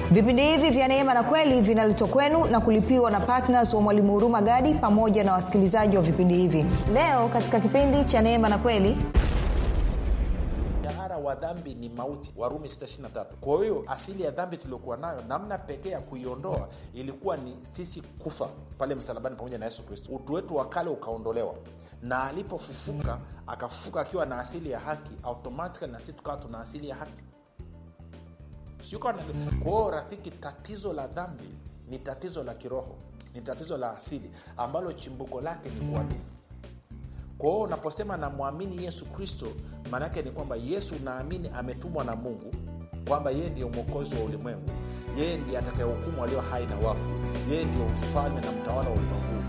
vipindi hivi vya neema na kweli vinaletwa kwenu na kulipiwa na ptns wa mwalimu huruma gadi pamoja na wasikilizaji wa vipindi hivi leo katika kipindi cha neema na kweli mshahara wa dhambi ni mauti warumi 623 kwa hiyo asili ya dhambi tuliokuwa nayo namna pekee ya kuiondoa ilikuwa ni sisi kufa pale msalabani pamoja na yesu kristo utu wetu wa kale ukaondolewa na alipofufuka akafufuka akiwa na asili ya haki automatically na sisi tukawa tuna asili ya haki kwao rafiki tatizo la dhambi ni tatizo la kiroho ni tatizo la asili ambalo chimbuko lake ni kuamini kwa hiyo unaposema namwamini yesu kristo maanaake ni kwamba yesu naamini ametumwa na mungu kwamba yeye ndiyo mwokozi wa ulimwengu yeye ndiye atakayehukumu walio hai na wafu yeye ndiyo mfalme na mtawala wa ulimwengu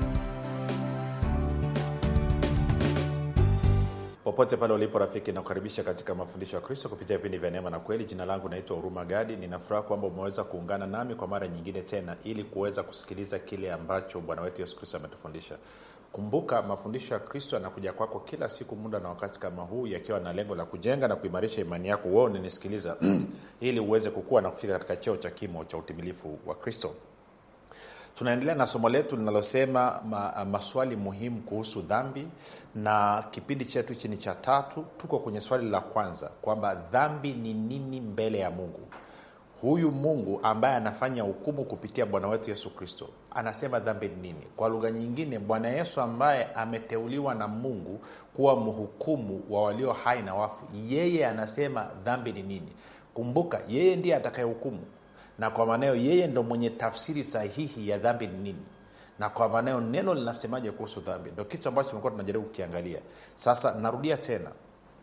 popote pale ulipo rafiki nakukaribisha katika mafundisho ya kristo kupitia vipindi vya neema na kweli jina langu naitwa huruma gadi ninafuraha kwamba umeweza kuungana nami kwa mara nyingine tena ili kuweza kusikiliza kile ambacho bwana wetu yesu kristo ametufundisha kumbuka mafundisho ya kristo yanakuja kwako kila siku muda na wakati kama huu yakiwa na lengo la kujenga na kuimarisha imani yako wewe unanisikiliza ili uweze kukua na kufika katika cheo cha kimo cha utimilifu wa kristo tunaendelea na somo letu linalosema ma, maswali muhimu kuhusu dhambi na kipindi chetu hichi ni cha tatu tuko kwenye swali la kwanza kwamba dhambi ni nini mbele ya mungu huyu mungu ambaye anafanya hukumu kupitia bwana wetu yesu kristo anasema dhambi ni nini kwa lugha nyingine bwana yesu ambaye ameteuliwa na mungu kuwa mhukumu wa walio hai na wafu yeye anasema dhambi ni nini kumbuka yeye ndiye atakayehukumu na kwa maneo yeye ndo mwenye tafsiri sahihi ya dhambi ni nini na kwa maneo neno linasemaje kuhusu dhambi ndo kitu ambacho tumekuwa tunajaribu kukiangalia sasa narudia tena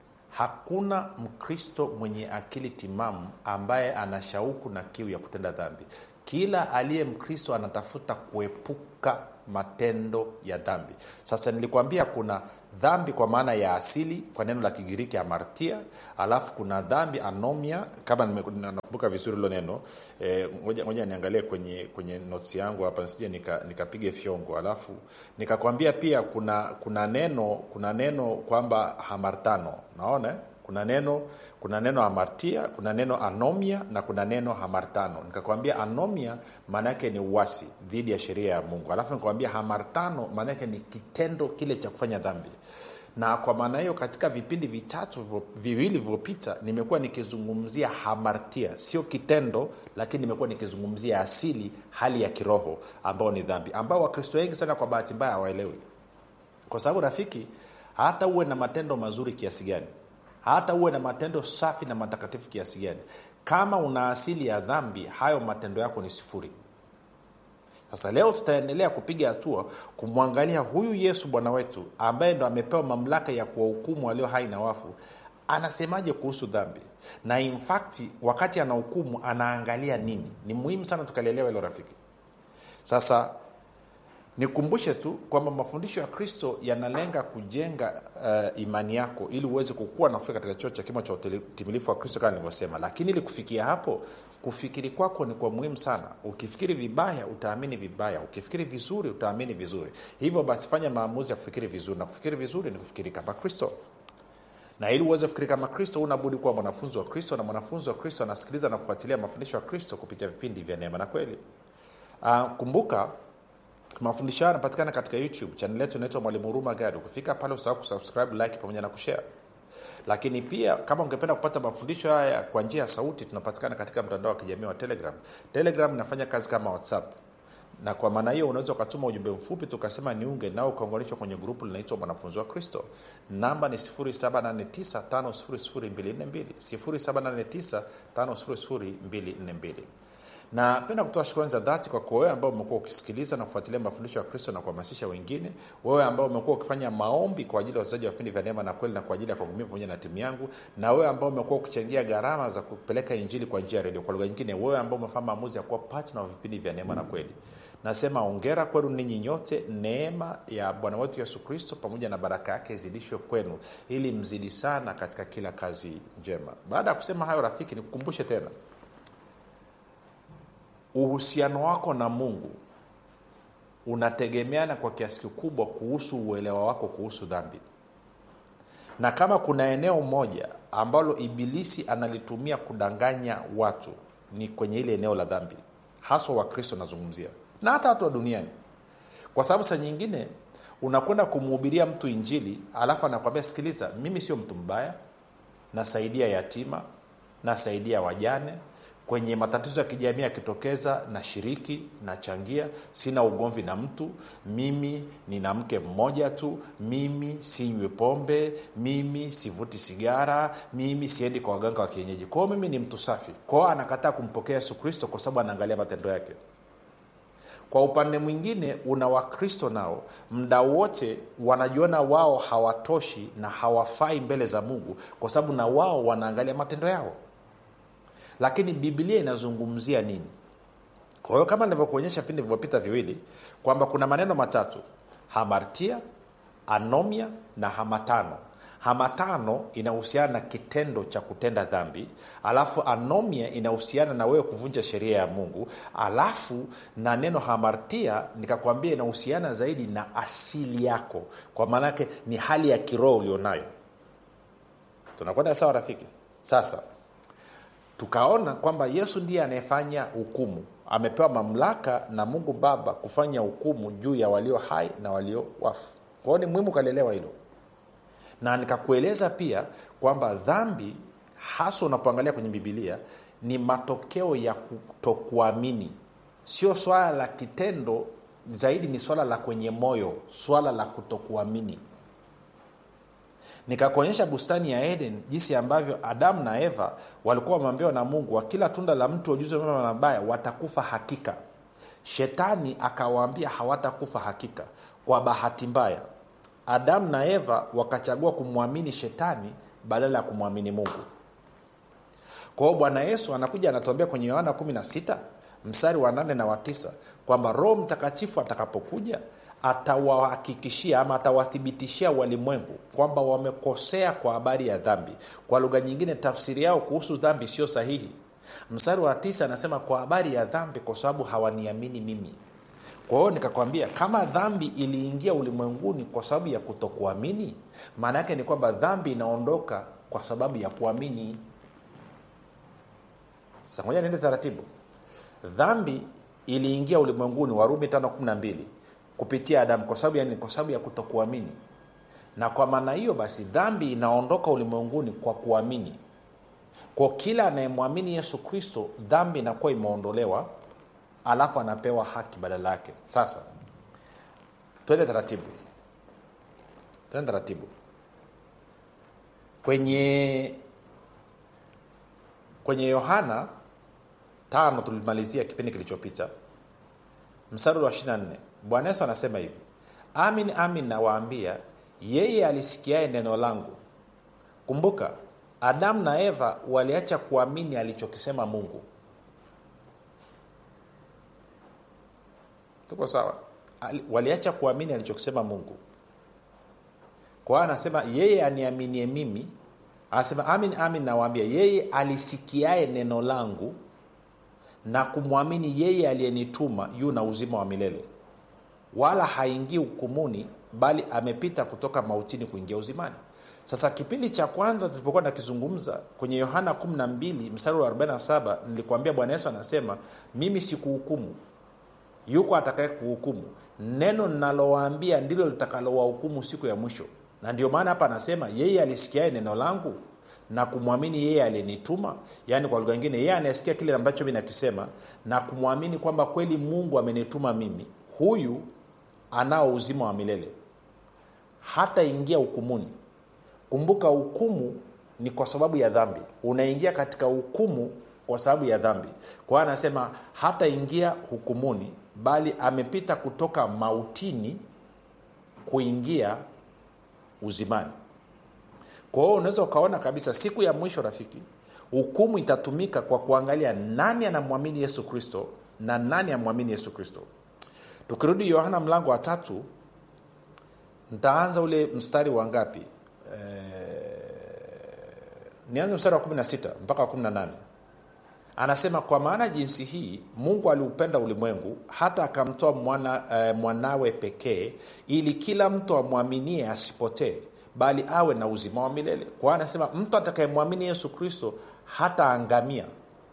hakuna mkristo mwenye akili timamu ambaye ana shauku na kiu ya kutenda dhambi kila aliye mkristo anatafuta kuepuka matendo ya dhambi sasa nilikwambia kuna dhambi kwa maana ya asili kwa neno la kigiriki amartia alafu kuna dhambi anomia kama nakumbuka vizuri hilo neno ngoja e, niangalie kwenye kwenye notes yangu hapa nisije nikapiga nika fyongo alafu nikakwambia pia kuna kuna neno kuna neno kwamba hamartano naona kuna neno kuna neno amartia kuna neno anomia na kuna neno hamartano nikakwambia anomia maana yake ni uwasi dhidi ya sheria ya mungu alafu nikakwambia hamartano maana yake ni kitendo kile cha kufanya dhambi na kwa maana hiyo katika vipindi vitatu viwili vilivyopita nimekuwa nikizungumzia hamartia sio kitendo lakini nimekuwa nikizungumzia asili hali ya kiroho ambao ni dhambi ambao wakristo wengi sana kwa bahati mbaya hawaelewi kwa sababu rafiki hata uwe na matendo mazuri kiasi gani hata uwe na matendo safi na matakatifu kiasi gani kama una asili ya dhambi hayo matendo yako ni sifuri sasa leo tutaendelea kupiga hatua kumwangalia huyu yesu bwana wetu ambaye ndo amepewa mamlaka ya kuwahukumu walio hai na wafu anasemaje kuhusu dhambi na infakti wakati anahukumu anaangalia nini ni muhimu sana tukalielewa hilo rafiki sasa nikumbushe tu kwamba mafundisho ya kristo yanalenga kujenga uh, imani yako ili uweze kukua na kufika katika chuo cha kimo cha utimilifu wa kristo kama nilivyosema lakini ili kufikia hapo kufikiri kwako ni kwa muhimu sana ukifikiri vibaya utaamini vibaya ukifikiri vizuri utaamini vizuri hivyo basi fanya maamuzi ya kufikiri vizuri na kufikiri vizuri ni kufikiri kama kristo na ili uweze kufikiri kama kristo unabudi kuwa mwanafunzi wa kristo na mwanafunzi wa kristo anasikiliza na kufuatilia mafundisho ya kristo kupitia vipindi vya neema na kweli uh, kumbuka mafundisho hayo yanapatikana katika youtube chanel yetu inaitwa mwalimu huruma gadi ukifika pale usahau kusubscribe like pamoja na kushare lakini pia kama ungependa kupata mafundisho haya kwa njia ya sauti tunapatikana katika mtandao wa kijamii wa telegram telegram inafanya kazi kama whatsapp na kwa maana hiyo unaweza ukatuma ujumbe mfupi tukasema niunge nao ukaunganishwa kwenye grupu linaitwa mwanafunzi wa kristo namba ni 7895242 7895242 napenda kutoa shukrani za dhati kwako wewe ambao umekuwa ukisikiliza na kufuatilia mafundisho ya kristo na kuhamasisha wengine wewe ambao umekuwa ukifanya maombi kwa ajili ya wachezaji wa vipindi vya neema na kweli na kwa ajili ya kwangu mimi pamoja na timu yangu na wewe ambao umekuwa ukichangia gharama za kupeleka injili kwa njia ya redio kwa lugha nyingine wewe ambao umefanya maamuzi ya kuwa patna wa vipindi vya neema na kweli nasema ongera kwenu ninyi nyote neema ya bwana wetu yesu kristo pamoja na baraka yake izidishwe kwenu ili mzidi sana katika kila kazi njema baada ya kusema hayo rafiki nikukumbushe tena uhusiano wako na mungu unategemeana kwa kiasi kikubwa kuhusu uelewa wako kuhusu dhambi na kama kuna eneo moja ambalo ibilisi analitumia kudanganya watu ni kwenye ile eneo la dhambi haswa wakristo nazungumzia na hata watu wa duniani kwa sababu saa nyingine unakwenda kumhubiria mtu injili alafu anakwambia sikiliza mimi sio mtu mbaya nasaidia yatima nasaidia wajane kwenye matatizo ya kijamii yakitokeza na shiriki nachangia sina ugomvi na mtu mimi nina mke mmoja tu mimi sinywi pombe mimi sivuti sigara mimi siendi kwa waganga wa kienyeji kwao mimi ni mtu safi kwao anakataa kumpokea yesu kristo kwa sababu anaangalia matendo yake kwa upande mwingine una wakristo nao mda wote wanajiona wao hawatoshi na hawafai mbele za mungu kwa sababu na wao wanaangalia matendo yao lakini biblia inazungumzia nini kwa hiyo kama nilivyokuonyesha vipindi vilivyopita viwili kwamba kuna maneno matatu hamartia anomia na hamatano hamatano inahusiana na kitendo cha kutenda dhambi alafu anomia inahusiana na wewe kuvunja sheria ya mungu alafu na neno hamartia nikakwambia inahusiana zaidi na asili yako kwa maanake ni hali ya kiroho ulionayo tunakwenda sawa rafiki sasa tukaona kwamba yesu ndiye anayefanya hukumu amepewa mamlaka na mungu baba kufanya hukumu juu ya walio hai na walio wafu kwao ni muhimu ukalielewa hilo na nikakueleza pia kwamba dhambi hasa unapoangalia kwenye bibilia ni matokeo ya kutokuamini sio swala la kitendo zaidi ni swala la kwenye moyo swala la kutokuamini nikakuonyesha bustani ya eden jinsi ambavyo adamu na eva walikuwa wameambiwa na mungu wa kila tunda la mtu wa ujuzi wa mema na mabaya watakufa hakika shetani akawaambia hawatakufa hakika kwa bahati mbaya adamu na eva wakachagua kumwamini shetani badala ya kumwamini mungu kwa hiyo bwana yesu anakuja anatuambia kwenye yohana 16 mstari wa 8 na wa 9 kwamba roho mtakatifu atakapokuja atawahakikishia ama atawathibitishia walimwengu kwamba wamekosea kwa habari ya dhambi kwa lugha nyingine tafsiri yao kuhusu dhambi sio sahihi mstari wa tisa anasema kwa habari ya dhambi kwa sababu hawaniamini mimi kwa hiyo nikakwambia kama dhambi iliingia ulimwenguni kwa sababu ya kutokuamini maana yake ni kwamba dhambi inaondoka kwa sababu ya kuamini sasa ngoja niende taratibu dhambi iliingia ulimwenguni warumi 512 kupitia adamu kwa sababu yani kwa sababu ya kutokuamini na kwa maana hiyo basi dhambi inaondoka ulimwenguni kwa kuamini kwa kila anayemwamini yesu kristo dhambi inakuwa imeondolewa alafu anapewa haki badala yake sasa twende taratibu twende taratibu kwenye kwenye yohana tano tulimalizia kipindi kilichopita mstari wa 24 bwana yesu anasema hivi amin amin nawaambia yeye alisikiaye neno langu kumbuka adamu na eva waliacha kuamini alichokisema mungu tuko sawa waliacha kuamini alichokisema mungu kwa hiyo anasema yeye aniaminie mimi anasema amin amin nawaambia yeye alisikiaye neno langu na kumwamini yeye aliyenituma yu na uzima wa milele wala haingii hukumuni bali amepita kutoka mautini kuingia uzimani sasa kipindi cha kwanza tulipokuwa nakizungumza kwenye yohana 12 mstari wa 47 nilikwambia bwana yesu anasema mimi sikuhukumu yuko atakaye kuhukumu neno ninalowaambia ndilo litakalowahukumu siku ya mwisho na ndio maana hapa anasema yeye alisikiae neno langu na kumwamini yeye aliyenituma yaani kwa lugha ingine yeye anayesikia kile ambacho mi nakisema na kumwamini kwamba kweli mungu amenituma mimi huyu anao uzima wa milele hata ingia hukumuni kumbuka hukumu ni kwa sababu ya dhambi unaingia katika hukumu kwa sababu ya dhambi kwa hiyo anasema hata ingia hukumuni bali amepita kutoka mautini kuingia uzimani kwa hiyo unaweza ukaona kabisa siku ya mwisho rafiki hukumu itatumika kwa kuangalia nani anamwamini yesu kristo na nani amwamini yesu kristo tukirudi yohana mlango wa tatu ntaanza ule mstari wa ngapi e, nianze mstari wa 16 mpaka wa 18 anasema kwa maana jinsi hii mungu aliupenda ulimwengu hata akamtoa mwana, e, mwanawe pekee ili kila mtu amwaminie asipotee bali awe na uzima wa milele kwa hiyo anasema mtu atakayemwamini yesu kristo hata angamia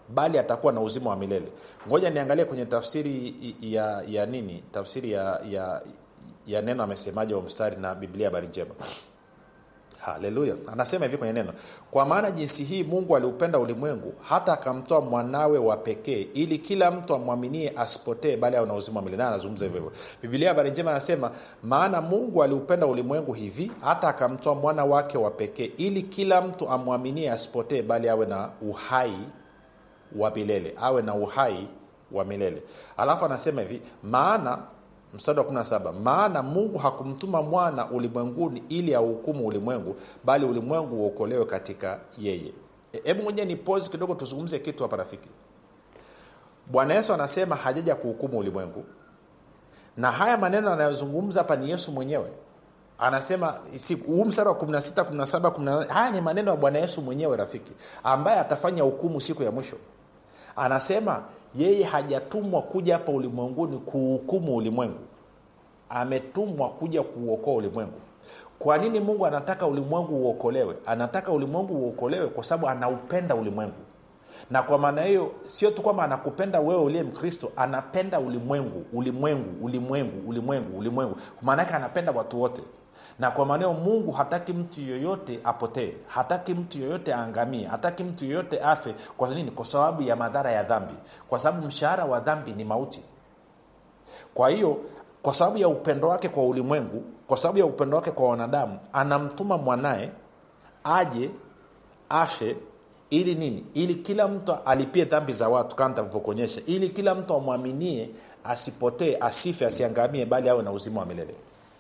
bali atakuwa na uzima wa milele ngoja niangalie kwenye tafsiri ya ya nini tafsiri ya ya, ya neno amesemaje wa mstari na biblia habari njema haleluya anasema hivi kwenye neno kwa maana jinsi hii mungu aliupenda ulimwengu hata akamtoa mwanawe wa pekee ili kila mtu amwaminie asipotee bali awe na uzima wa milele naye anazungumza hivyo hivyo bibilia habari njema anasema maana mungu aliupenda ulimwengu hivi hata akamtoa mwana wake wa pekee ili kila mtu amwaminie asipotee bali awe na uhai wa milele awe na uhai wa milele alafu anasema hivi maana mstari wa 17 maana mungu hakumtuma mwana ulimwenguni ili auhukumu ulimwengu bali ulimwengu uokolewe katika yeye hebu e, ngoja ni pose kidogo tuzungumze kitu hapa rafiki bwana yesu anasema hajaja kuhukumu ulimwengu na haya maneno anayozungumza hapa ni yesu mwenyewe anasema huu mstari wa 16 17 18 haya ni maneno ya bwana yesu mwenyewe rafiki ambaye atafanya hukumu siku ya mwisho anasema yeye hajatumwa kuja hapa ulimwenguni kuhukumu ulimwengu ametumwa kuja kuuokoa ulimwengu kwa nini mungu anataka ulimwengu uokolewe anataka ulimwengu uokolewe kwa sababu anaupenda ulimwengu na kwa maana hiyo sio tu kwamba anakupenda wewe uliye mkristo anapenda ulimwengu ulimwengu ulimwengu ulimwengu ulimwengu maana yake anapenda watu wote na kwa maanao mungu hataki mtu yoyote apotee hataki mtu yoyote aangamie hataki mtu yoyote afe kwa nini kwa sababu ya madhara ya dhambi kwa sababu mshahara wa dhambi ni mauti kwa hiyo kwa sababu ya upendo wake kwa ulimwengu kwa sababu ya upendo wake kwa wanadamu anamtuma mwanaye aje afe ili nini ili kila mtu alipie dhambi za watu kama nitavyokuonyesha ili kila mtu amwaminie asipotee asife asiangamie bali awe na uzima wa milele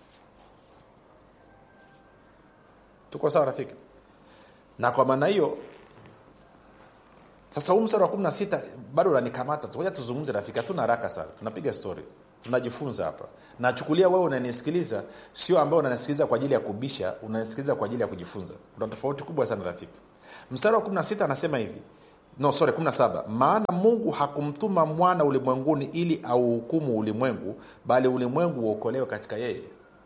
tuko sawa rafiki na kwa maana hiyo sasa huu mstari wa 16 bado unanikamata tukoja tuzungumze rafiki hatuna haraka sana tunapiga story tunajifunza hapa nachukulia wewe unanisikiliza sio ambao unanisikiliza kwa ajili ya kubisha unanisikiliza kwa ajili ya kujifunza kuna tofauti kubwa sana rafiki mstari wa 16 anasema hivi no sorry 17 maana mungu hakumtuma mwana ulimwenguni ili auhukumu ulimwengu bali ulimwengu uokolewe katika yeye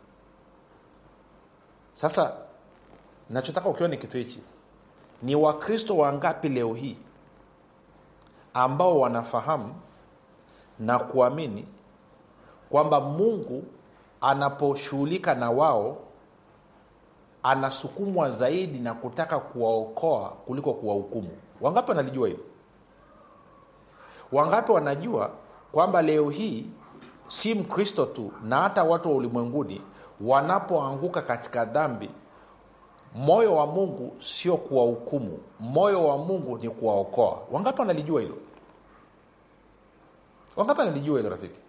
sasa nachotaka ukiwa ni kitu hichi ni wakristo wangapi leo hii ambao wanafahamu na kuamini kwamba mungu anaposhughulika na wao anasukumwa zaidi na kutaka kuwaokoa kuliko kuwahukumu wangapi wanalijua hilo wangapi wanajua kwamba leo hii si mkristo tu na hata watu wa ulimwenguni wanapoanguka katika dhambi moyo wa mungu sio kuwahukumu moyo wa mungu ni kuwaokoa wangapi wanalijua hilo wangapi wanalijua hilo rafiki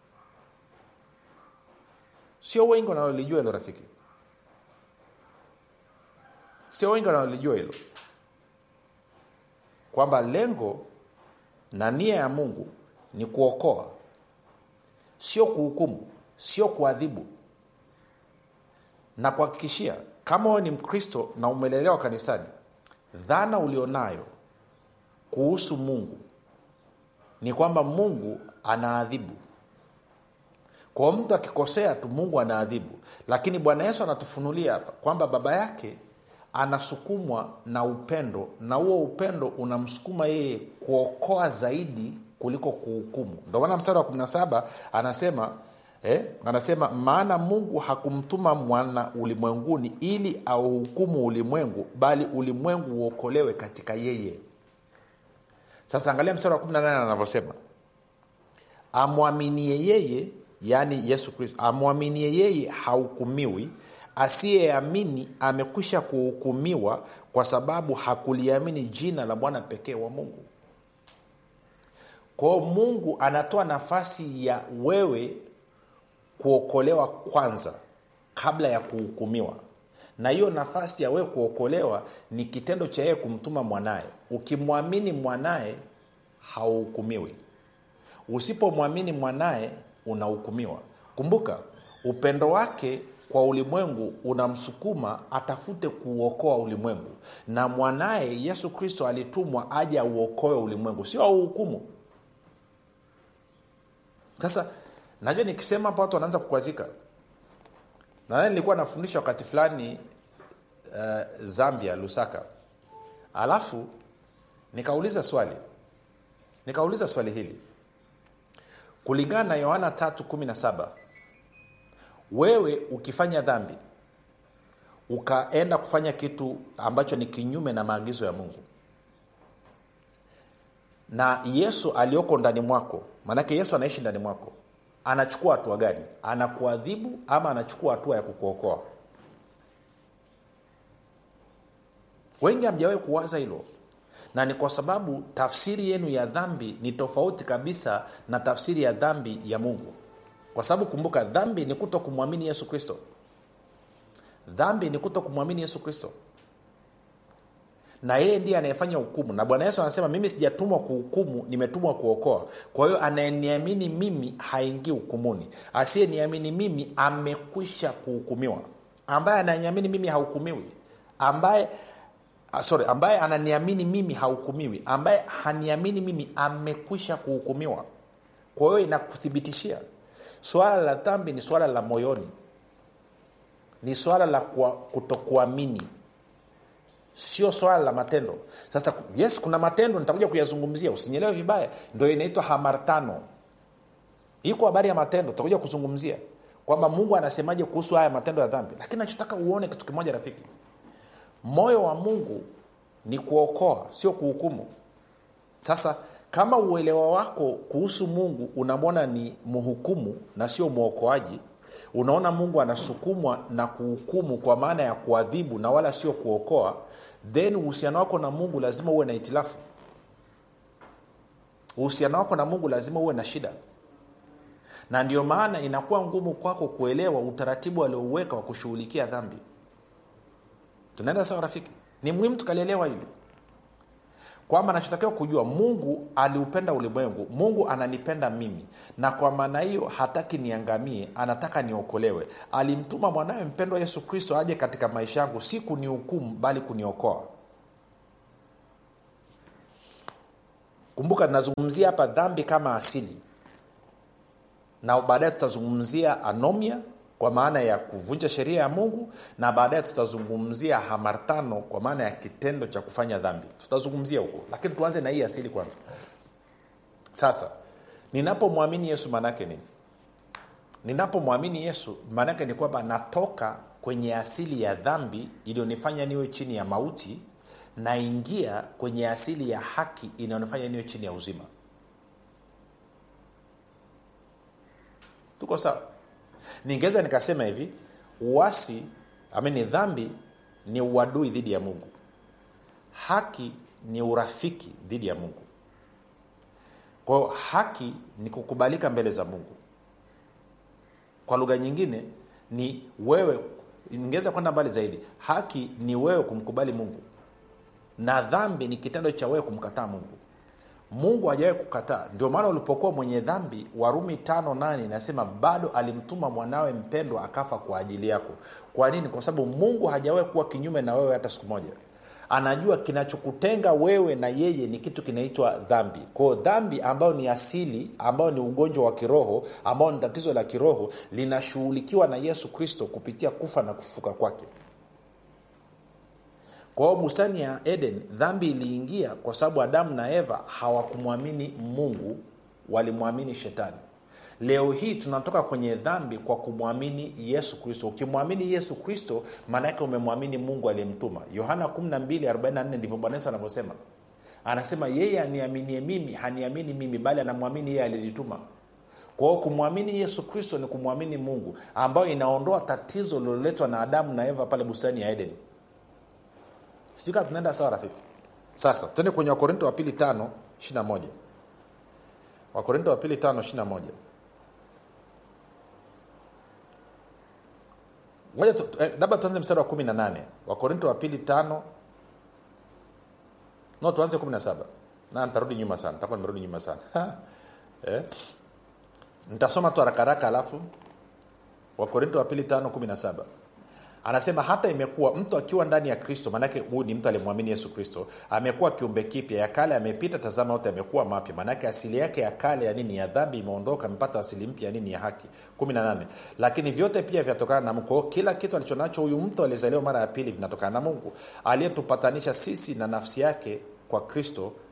sio wengi wanalolijua hilo rafiki sio wengi wanalolijua hilo kwamba lengo na nia ya mungu ni kuokoa sio kuhukumu sio kuadhibu na kuhakikishia kama wewe ni mkristo na umelelewa kanisani dhana ulionayo kuhusu mungu ni kwamba mungu anaadhibu kwa mtu akikosea tu mungu anaadhibu lakini bwana yesu anatufunulia hapa kwamba baba yake anasukumwa na upendo na huo upendo unamsukuma yeye kuokoa zaidi kuliko kuhukumu ndio maana mstari wa 17 anasema eh, anasema maana mungu hakumtuma mwana ulimwenguni ili auhukumu ulimwengu bali ulimwengu uokolewe katika yeye sasa angalia mstari wa 18 anavyosema amwaminie yeye yaani yesu kristo amwaminie yeye hahukumiwi asiyeamini amekwisha kuhukumiwa kwa sababu hakuliamini jina la bwana pekee wa mungu kwao mungu anatoa nafasi ya wewe kuokolewa kwanza kabla ya kuhukumiwa na hiyo nafasi ya wewe kuokolewa ni kitendo cha yeye kumtuma mwanaye ukimwamini mwanaye hauhukumiwi usipomwamini mwanaye unahukumiwa kumbuka upendo wake kwa ulimwengu unamsukuma atafute kuuokoa ulimwengu na mwanaye yesu kristo alitumwa aje auokoe ulimwengu sio auhukumu sasa najua nikisema hapa watu wanaanza kukwazika nadhani nilikuwa nafundisha wakati fulani uh, zambia lusaka alafu nikauliza swali nikauliza swali hili kulingana na yohana 317 wewe ukifanya dhambi ukaenda kufanya kitu ambacho ni kinyume na maagizo ya mungu na yesu aliyoko ndani mwako maanake yesu anaishi ndani mwako anachukua hatua gani anakuadhibu ama anachukua hatua ya kukuokoa wengi hamjawahi kuwaza hilo na ni kwa sababu tafsiri yenu ya dhambi ni tofauti kabisa na tafsiri ya dhambi ya mungu kwa sababu kumbuka dhambi ni kuto kumwamini yesu kristo dhambi ni kuto kumwamini yesu kristo na yeye ndiye anayefanya hukumu na bwana yesu anasema mimi sijatumwa kuhukumu nimetumwa kuokoa kwa hiyo anayeniamini mimi haingii hukumuni asiyeniamini mimi amekwisha kuhukumiwa ambaye ananiamini mimi hahukumiwi ambaye ah, sorry ambaye ananiamini mimi hahukumiwi ambaye haniamini mimi amekwisha kuhukumiwa kwa hiyo inakuthibitishia swala la dhambi ni swala la moyoni ni swala la kutokuamini sio swala la matendo sasa yes kuna matendo nitakuja kuyazungumzia usinyelewe vibaya ndo inaitwa hamartano iko habari ya matendo tutakuja kuzungumzia kwamba mungu anasemaje kuhusu haya matendo ya dhambi lakini nachotaka uone kitu kimoja rafiki moyo wa mungu ni kuokoa sio kuhukumu sasa kama uelewa wako kuhusu mungu unamwona ni mhukumu na sio mwokoaji unaona mungu anasukumwa na kuhukumu kwa maana ya kuadhibu na wala sio kuokoa then uhusiano wako na mungu lazima uwe na itilafu uhusiano wako na mungu lazima uwe na shida na ndio maana inakuwa ngumu kwako kuelewa utaratibu aliouweka wa kushughulikia dhambi tunaenda sawa rafiki ni muhimu tukalielewa hili kwamba nachotakiwa kujua mungu aliupenda ulimwengu mungu ananipenda mimi na kwa maana hiyo hataki niangamie anataka niokolewe alimtuma mwanawe mpendwa yesu kristo aje katika maisha yangu si kunihukumu bali kuniokoa kumbuka nazungumzia hapa dhambi kama asili na baadaye tutazungumzia anomia kwa maana ya kuvunja sheria ya mungu na baadaye tutazungumzia hamartano kwa maana ya kitendo cha kufanya dhambi tutazungumzia huko lakini tuanze na hii asili kwanza sasa ninapomwamini yesu maanaake nini ninapomwamini yesu maanaake ni kwamba natoka kwenye asili ya dhambi iliyonifanya niwe chini ya mauti naingia kwenye asili ya haki inayonifanya niwe chini ya uzima tuko sawa ningeweza nikasema hivi uasi amini dhambi ni uadui dhidi ya mungu haki ni urafiki dhidi ya mungu kwao haki ni kukubalika mbele za mungu kwa lugha nyingine ni wewe ningeweza kwenda mbali zaidi haki ni wewe kumkubali mungu na dhambi ni kitendo cha wewe kumkataa mungu mungu hajawahi kukataa ndio maana ulipokuwa mwenye dhambi warumi tano nane inasema bado alimtuma mwanawe mpendwa akafa kwa ajili yako kwa nini kwa sababu mungu hajawahi kuwa kinyume na wewe hata siku moja anajua kinachokutenga wewe na yeye ni kitu kinaitwa dhambi kwao dhambi ambayo ni asili ambayo ni ugonjwa wa kiroho ambao ni tatizo la kiroho linashughulikiwa na yesu kristo kupitia kufa na kufuka kwake kwa hiyo bustani ya eden dhambi iliingia kwa sababu adamu na eva hawakumwamini mungu walimwamini shetani leo hii tunatoka kwenye dhambi kwa kumwamini yesu kristo ukimwamini yesu kristo maanaake umemwamini mungu aliyemtuma yohana 1244 ndivyo bwana yesu anavyosema anasema yeye aniaminie mimi haniamini mimi bali anamwamini yeye alilituma kwa hiyo kumwamini yesu kristo ni kumwamini mungu ambayo inaondoa tatizo liloletwa na adamu na eva pale bustani ya edeni sijui kama tunaenda sawa rafiki sasa tuende kwenye wakorinto wa pili tano ishiri moja wakorinto wa pili tano ishiri moja moja labda tuanze mstari wa kumi na nane wakorinto wa pili tano no tuanze kumi na saba na nitarudi nyuma sana nitakuwa nimerudi nyuma sana eh? nitasoma tu harakaraka alafu wakorinto wa pili tano kumi na saba anasema hata imekuwa mtu akiwa ndani ya kristo maanake huyu ni mtu aliyemwamini yesu kristo amekuwa kiumbe kipya ya kale amepita tazama yote amekuwa mapya maanake asili yake ya kale ya nini ya dhambi imeondoka amepata asili mpya ya nini ya haki 18 lakini vyote pia vyatokana na mungu kila kitu alichonacho huyu mtu aliyezaliwa mara ya pili vinatokana na mungu aliyetupatanisha sisi na nafsi yake kwa kristo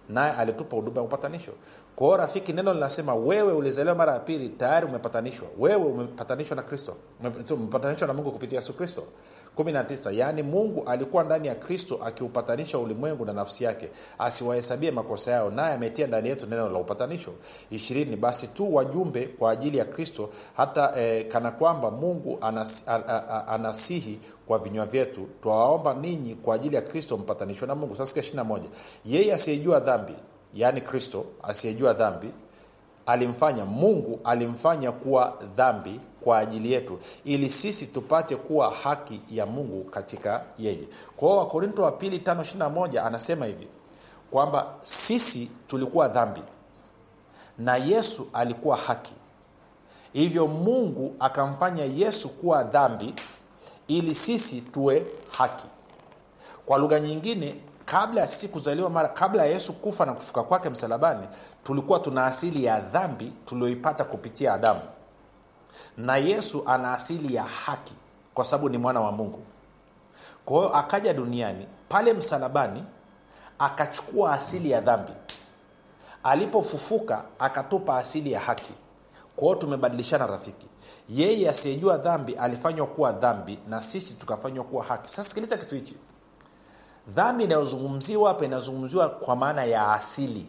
naye alitupa huduma ya upatanisho kwa hiyo rafiki neno linasema wewe ulizaliwa mara ya pili tayari umepatanishwa wewe umepatanishwa na kristo Ume- umepatanishwa na mungu kupitia yesu kristo 19 yaani mungu alikuwa ndani ya kristo akiupatanisha ulimwengu na nafsi yake asiwahesabie makosa yao naye ametia ndani yetu neno la upatanisho ishirini basi tu wajumbe kwa ajili ya kristo hata eh, kana kwamba mungu anas, a, a, a, anasihi kwa vinywa vyetu twawaomba ninyi kwa ajili ya kristo mpatanishwe na mungu sasa 21 yeye asiyejua dhambi yaani kristo asiyejua dhambi alimfanya mungu alimfanya kuwa dhambi kwa ajili yetu ili sisi tupate kuwa haki ya mungu katika yeye kwa hiyo wakorinto wa pili 521 anasema hivi kwamba sisi tulikuwa dhambi na yesu alikuwa haki hivyo mungu akamfanya yesu kuwa dhambi ili sisi tuwe haki kwa lugha nyingine kabla ya sisi kuzaliwa mara kabla ya yesu kufa na kufuka kwake msalabani tulikuwa tuna asili ya dhambi tulioipata kupitia adamu na yesu ana asili ya haki kwa sababu ni mwana wa mungu kwa hiyo akaja duniani pale msalabani akachukua asili ya dhambi alipofufuka akatupa asili ya haki kwa hiyo tumebadilishana rafiki yeye asiyejua dhambi alifanywa kuwa dhambi na sisi tukafanywa kuwa haki sasa sikiliza kitu hichi dhambi inayozungumziwa hapa inazungumziwa kwa maana ya asili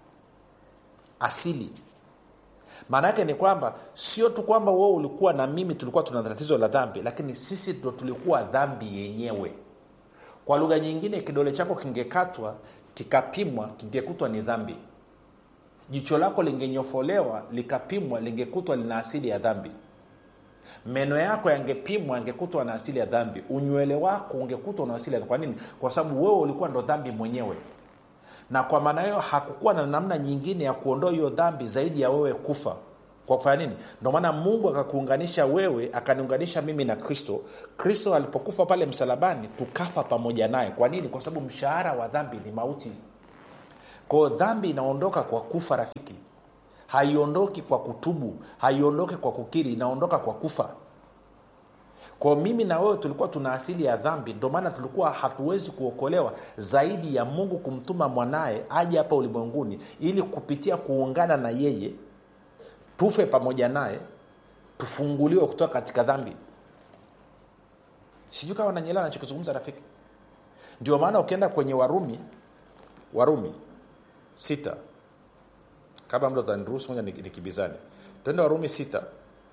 asili maana yake ni kwamba sio tu kwamba wewe ulikuwa na mimi tulikuwa tuna tatizo la dhambi lakini sisi ndo tulikuwa dhambi yenyewe kwa lugha nyingine kidole chako kingekatwa kikapimwa kingekutwa ni dhambi jicho lako lingenyofolewa likapimwa lingekutwa lina asili ya dhambi meno yako yangepimwa yangekutwa na asili ya dhambi unywele wako ungekutwa na asili ya kwa nini kwa sababu wewe ulikuwa ndo dhambi mwenyewe na kwa maana hiyo hakukuwa na namna nyingine ya kuondoa hiyo dhambi zaidi ya wewe kufa kwa kufanya nini ndio maana mungu akakuunganisha wewe akaniunganisha mimi na kristo kristo alipokufa pale msalabani tukafa pamoja naye kwa nini kwa sababu mshahara wa dhambi ni mauti kwao dhambi inaondoka kwa kufa rafiki haiondoki kwa kutubu haiondoki kwa kukiri inaondoka kwa kufa kwa mimi na wewe tulikuwa tuna asili ya dhambi ndio maana tulikuwa hatuwezi kuokolewa zaidi ya mungu kumtuma mwanaye aje hapa ulimwenguni ili kupitia kuungana na yeye tufe pamoja naye tufunguliwe kutoka katika dhambi sijui kama nanyelewa nachokizungumza rafiki ndio maana ukienda kwenye warumi warumi sita kabla mda utaniruhusu moja nikibizane twende warumi sita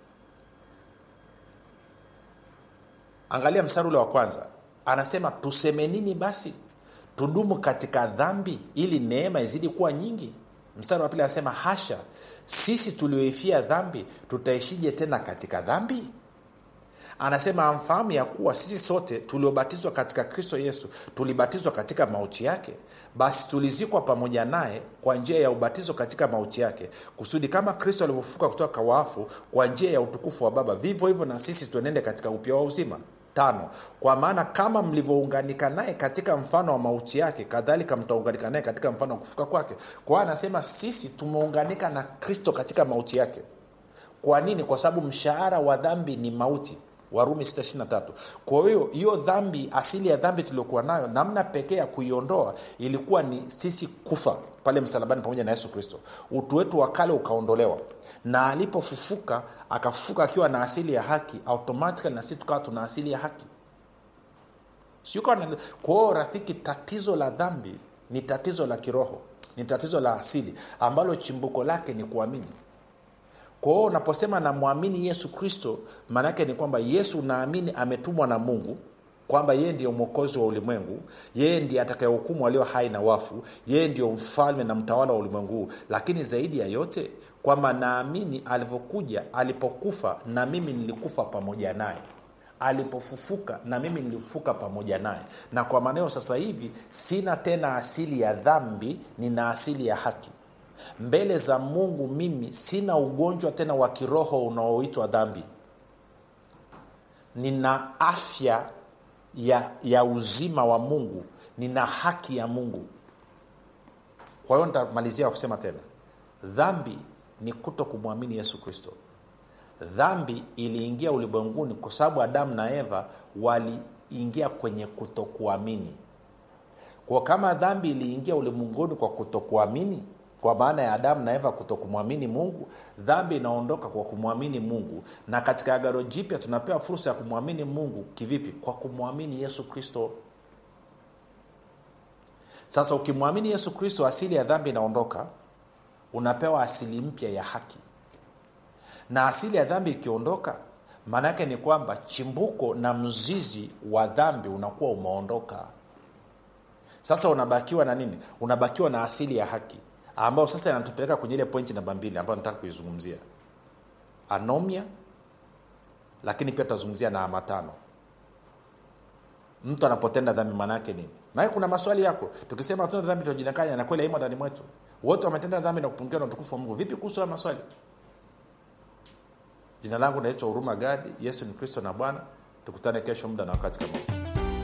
angalia mstari ule wa kwanza anasema tuseme nini basi tudumu katika dhambi ili neema izidi kuwa nyingi mstari wa pili anasema hasha sisi tulioifia dhambi tutaishije tena katika dhambi anasema amfahamu ya kuwa sisi sote tuliobatizwa katika kristo yesu tulibatizwa katika mauti yake basi tulizikwa pamoja naye kwa njia ya ubatizo katika mauti yake kusudi kama kristo alivyofuka kutoka wafu kwa njia ya utukufu wa baba vivyo hivyo na sisi tuenende katika upya wa uzima tano kwa maana kama mlivyounganika naye katika mfano wa mauti yake kadhalika mtaunganika naye katika mfano wa kufuka kwake kwa hiyo anasema sisi tumeunganika na kristo katika mauti yake kwa nini kwa sababu mshahara wa dhambi ni mauti warumi 623 kwa hiyo hiyo dhambi asili ya dhambi tuliokuwa nayo namna pekee ya kuiondoa ilikuwa ni sisi kufa pale msalabani pamoja na yesu kristo utu wetu wa kale ukaondolewa na alipofufuka akafufuka akiwa na asili ya haki automatically na sisi tukawa tuna asili ya haki kwa hiyo rafiki tatizo la dhambi ni tatizo la kiroho ni tatizo la asili ambalo chimbuko lake ni kuamini kwa hiyo unaposema namwamini yesu kristo maanaake ni kwamba yesu naamini ametumwa na mungu kwamba yeye ndiyo mwokozi wa ulimwengu yeye ndiye atakayehukumu walio hai na wafu yeye ndio mfalme na mtawala wa ulimwengu huu lakini zaidi ya yote kwamba naamini alivyokuja alipokufa na mimi nilikufa pamoja naye alipofufuka na mimi nilifufuka pamoja naye na kwa maneo sasa hivi sina tena asili ya dhambi nina asili ya haki mbele za mungu mimi sina ugonjwa tena wa kiroho unaoitwa dhambi nina afya ya, ya uzima wa mungu nina haki ya mungu kwa hiyo nitamalizia kwa kusema tena dhambi ni kuto kumwamini yesu kristo dhambi iliingia ulimwenguni kwa sababu adamu na eva waliingia kwenye kutokuamini kwa kama dhambi iliingia ulimwenguni kwa kutokuamini kwa maana ya adamu na eva kutokumwamini mungu dhambi inaondoka kwa kumwamini mungu na katika agano jipya tunapewa fursa ya kumwamini mungu kivipi kwa kumwamini yesu kristo sasa ukimwamini yesu kristo asili ya dhambi inaondoka unapewa asili mpya ya haki na asili ya dhambi ikiondoka maana yake ni kwamba chimbuko na mzizi wa dhambi unakuwa umeondoka sasa unabakiwa na nini unabakiwa na asili ya haki ambayo sasa inatupeleka kwenye ile pointi namba mbili ambayo nataka kuizungumzia anomia lakini pia tutazungumzia na amatano mtu anapotenda dhambi maana yake nini naye kuna maswali yako tukisema tuna dhambi tunajinakanya na kweli aimo ndani mwetu wote wametenda dhambi na kupungiwa na utukufu wa mungu vipi kuhusu haya maswali jina langu naitwa huruma gadi yesu ni kristo na bwana tukutane kesho muda na wakati kama huu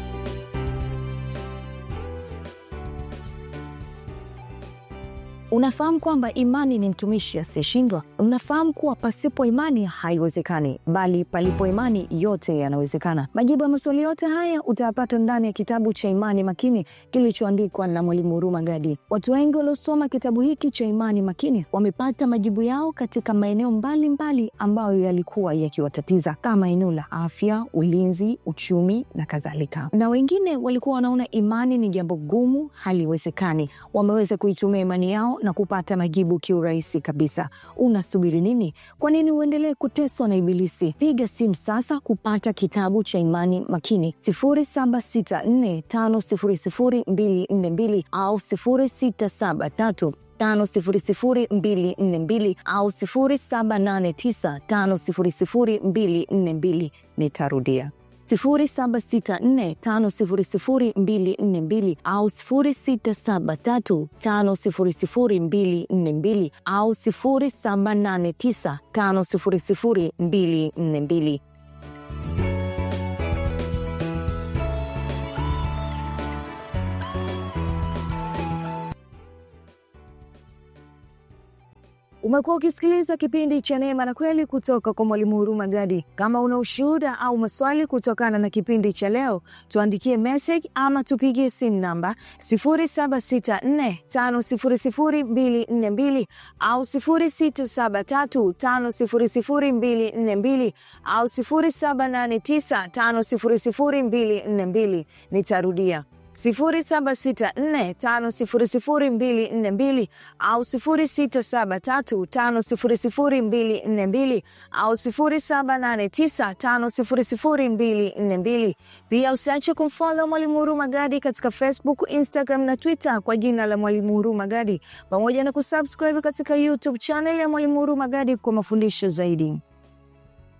unafahamu kwamba imani ni mtumishi asiyeshindwa unafahamu kuwa pasipo imani haiwezekani bali palipo imani yote yanawezekana majibu ya maswali yote haya utayapata ndani ya kitabu cha imani makini kilichoandikwa na mwalimu huruma gadi watu wengi waliosoma kitabu hiki cha imani makini wamepata majibu yao katika maeneo mbalimbali ambayo yalikuwa yakiwatatiza kama eneo la afya ulinzi uchumi na kadhalika na wengine walikuwa wanaona imani ni jambo gumu haliwezekani wameweza kuitumia imani yao na kupata majibu kiurahisi kabisa unasubiri nini kwa nini uendelee kuteswa na ibilisi piga simu sasa kupata kitabu cha imani makini 764500242 au 673 5242 au 789500242 nitarudia 0764500242 au 0673500242 au 0789500242 umekuwa ukisikiliza kipindi cha neema na kweli kutoka kwa mwalimu huruma gadi kama una ushuhuda au maswali kutokana na kipindi cha leo tuandikie message ama tupigie simu namba 7645242 au 6735242 au 7895242 nitarudia 0764500242 au 0673500242 au 0789500242. Pia usiache kumfolo Mwalimu Huruma Gadi katika Facebook, Instagram na Twitter kwa jina la Mwalimu Huruma Gadi, pamoja na kusubscribe katika YouTube channel ya Mwalimu Huruma Gadi kwa mafundisho zaidi.